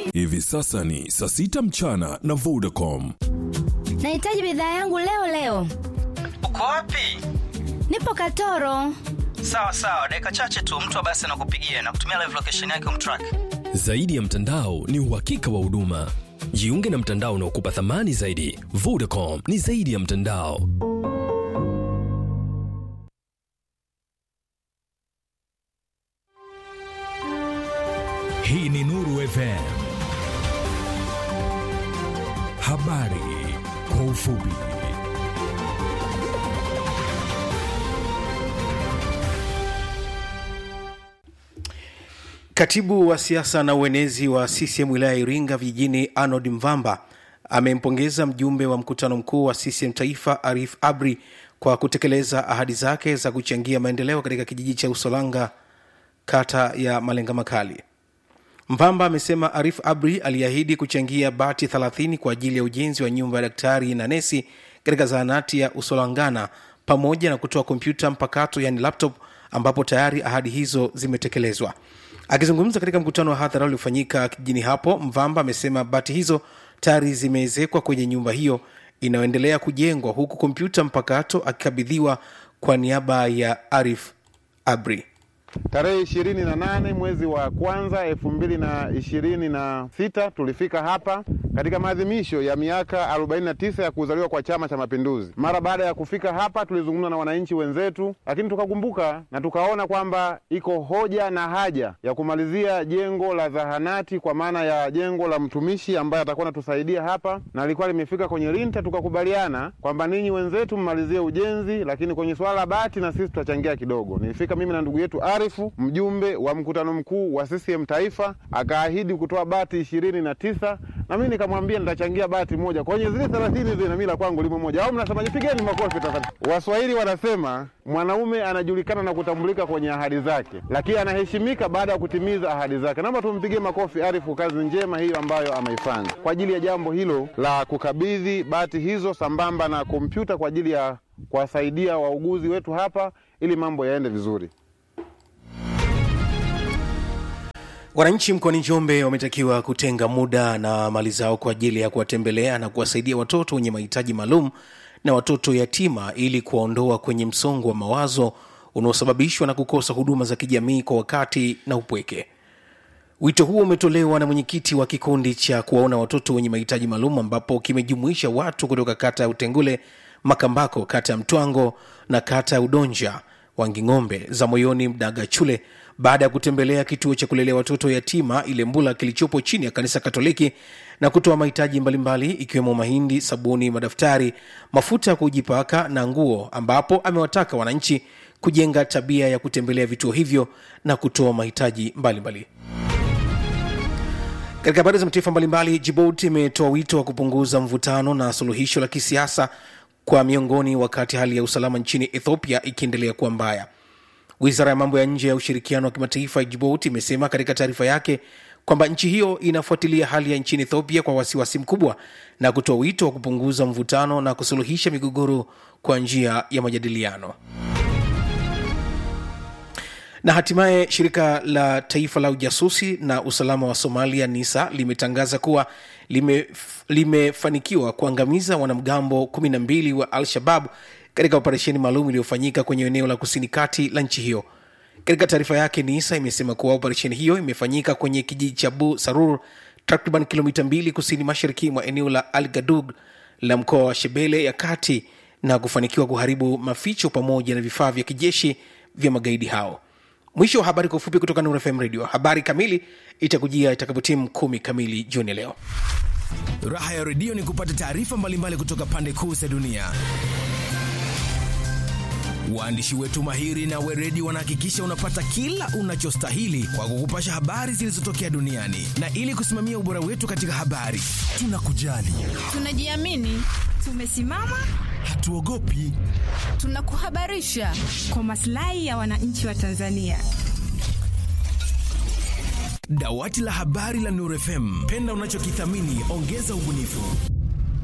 Hivi sasa ni saa sita mchana na Vodacom. Nahitaji bidhaa yangu leo leo. Uko wapi? Nipo Katoro. Sawa sawa, dakika chache tu mtu wa basi anakupigia na kutumia live location yake umtrack. Zaidi ya mtandao ni uhakika wa huduma. Jiunge na mtandao unaokupa thamani zaidi. Vodacom ni zaidi ya mtandao. Hii ni Nuru FM. Habari kwa ufupi. Katibu wa siasa na uenezi wa CCM wilaya ya Iringa vijijini Arnold Mvamba amempongeza mjumbe wa mkutano mkuu wa CCM taifa Arif Abri kwa kutekeleza ahadi zake za kuchangia maendeleo katika kijiji cha Usolanga kata ya Malenga Makali. Mvamba amesema Arif Abri aliahidi kuchangia bati 30 kwa ajili ya ujenzi wa nyumba ya daktari na nesi katika zahanati ya Usolangana pamoja na kutoa kompyuta mpakato yani laptop ambapo tayari ahadi hizo zimetekelezwa. Akizungumza katika mkutano wa hadhara uliofanyika kijijini hapo, Mvamba amesema bati hizo tayari zimeezekwa kwenye nyumba hiyo inayoendelea kujengwa, huku kompyuta mpakato akikabidhiwa kwa niaba ya Arif Abri. Tarehe ishirini na nane mwezi wa kwanza elfu mbili na ishirini na sita tulifika hapa katika maadhimisho ya miaka 49 ya kuzaliwa kwa Chama cha Mapinduzi. Mara baada ya kufika hapa, tulizungumza na wananchi wenzetu, lakini tukakumbuka na tukaona kwamba iko hoja na haja ya kumalizia jengo la zahanati, kwa maana ya jengo la mtumishi ambaye atakuwa anatusaidia hapa, na lilikuwa limefika kwenye linta. Tukakubaliana kwamba ninyi wenzetu mmalizie ujenzi, lakini kwenye swala la bati na sisi tutachangia kidogo. Nilifika mimi na ndugu yetu Arifu, mjumbe wa mkutano mkuu wa CCM Taifa, akaahidi kutoa bati ishirini na tisa na mimi nikamwambia nitachangia bati moja kwenye zile thelathini zile, na mimi la kwangu limo moja. Au mnasemaje? Pigeni makofi tafadhali. Waswahili wanasema mwanaume anajulikana na kutambulika kwenye ahadi zake, lakini anaheshimika baada ya kutimiza ahadi zake. Naomba tumpigie makofi Arifu, kazi njema hiyo ambayo ameifanya kwa ajili ya jambo hilo la kukabidhi bati hizo sambamba na kompyuta kwa ajili ya kuwasaidia wauguzi wetu hapa ili mambo yaende vizuri. Wananchi mkoani Njombe wametakiwa kutenga muda na mali zao kwa ajili ya kuwatembelea na kuwasaidia watoto wenye mahitaji maalum na watoto yatima ili kuwaondoa kwenye msongo wa mawazo unaosababishwa na kukosa huduma za kijamii kwa wakati na upweke. Wito huo umetolewa na mwenyekiti wa kikundi cha kuwaona watoto wenye mahitaji maalum ambapo kimejumuisha watu kutoka kata ya Utengule, Makambako, kata ya Mtwango na kata ya Udonja, Wanging'ombe, za Moyoni, Mdagachule baada ya kutembelea kituo cha kulelea watoto yatima Ilembula kilichopo chini ya kanisa Katoliki na kutoa mahitaji mbalimbali ikiwemo mahindi, sabuni, madaftari, mafuta ya kujipaka na nguo, ambapo amewataka wananchi kujenga tabia ya kutembelea vituo hivyo na kutoa mahitaji mbalimbali. Katika habari za mataifa mbalimbali, Djibouti imetoa wito wa kupunguza mvutano na suluhisho la kisiasa kwa miongoni, wakati hali ya usalama nchini Ethiopia ikiendelea kuwa mbaya. Wizara ya mambo ya nje ya ushirikiano wa kimataifa ya Djibouti imesema katika taarifa yake kwamba nchi hiyo inafuatilia hali ya nchini Ethiopia kwa wasiwasi mkubwa na kutoa wito wa kupunguza mvutano na kusuluhisha migogoro kwa njia ya majadiliano. Na hatimaye shirika la taifa la ujasusi na usalama wa Somalia NISA limetangaza kuwa lime, limefanikiwa kuangamiza wanamgambo 12 wa Al-Shabab katika operesheni maalum iliyofanyika kwenye eneo la kusini kati la nchi hiyo. Katika taarifa yake, NISA imesema kuwa operesheni hiyo imefanyika kwenye kijiji cha Bu Sarur, takriban kilomita mbili kusini mashariki mwa eneo la Al Gadug la mkoa wa Shebele ya kati na kufanikiwa kuharibu maficho pamoja na vifaa vya kijeshi vya magaidi hao. Mwisho wa habari kwa ufupi kutoka Nuru FM Radio. Habari kamili itakujia itakapotimu kumi kamili jioni ya leo. Raha ya redio ni kupata taarifa mbalimbali kutoka pande kuu za dunia. Waandishi wetu mahiri na weredi wanahakikisha unapata kila unachostahili kwa kukupasha habari zilizotokea duniani, na ili kusimamia ubora wetu katika habari, tunakujali, tunajiamini, tumesimama, hatuogopi, tunakuhabarisha kwa maslahi ya wananchi wa Tanzania. Dawati la habari la Nuru FM, penda unachokithamini, ongeza ubunifu.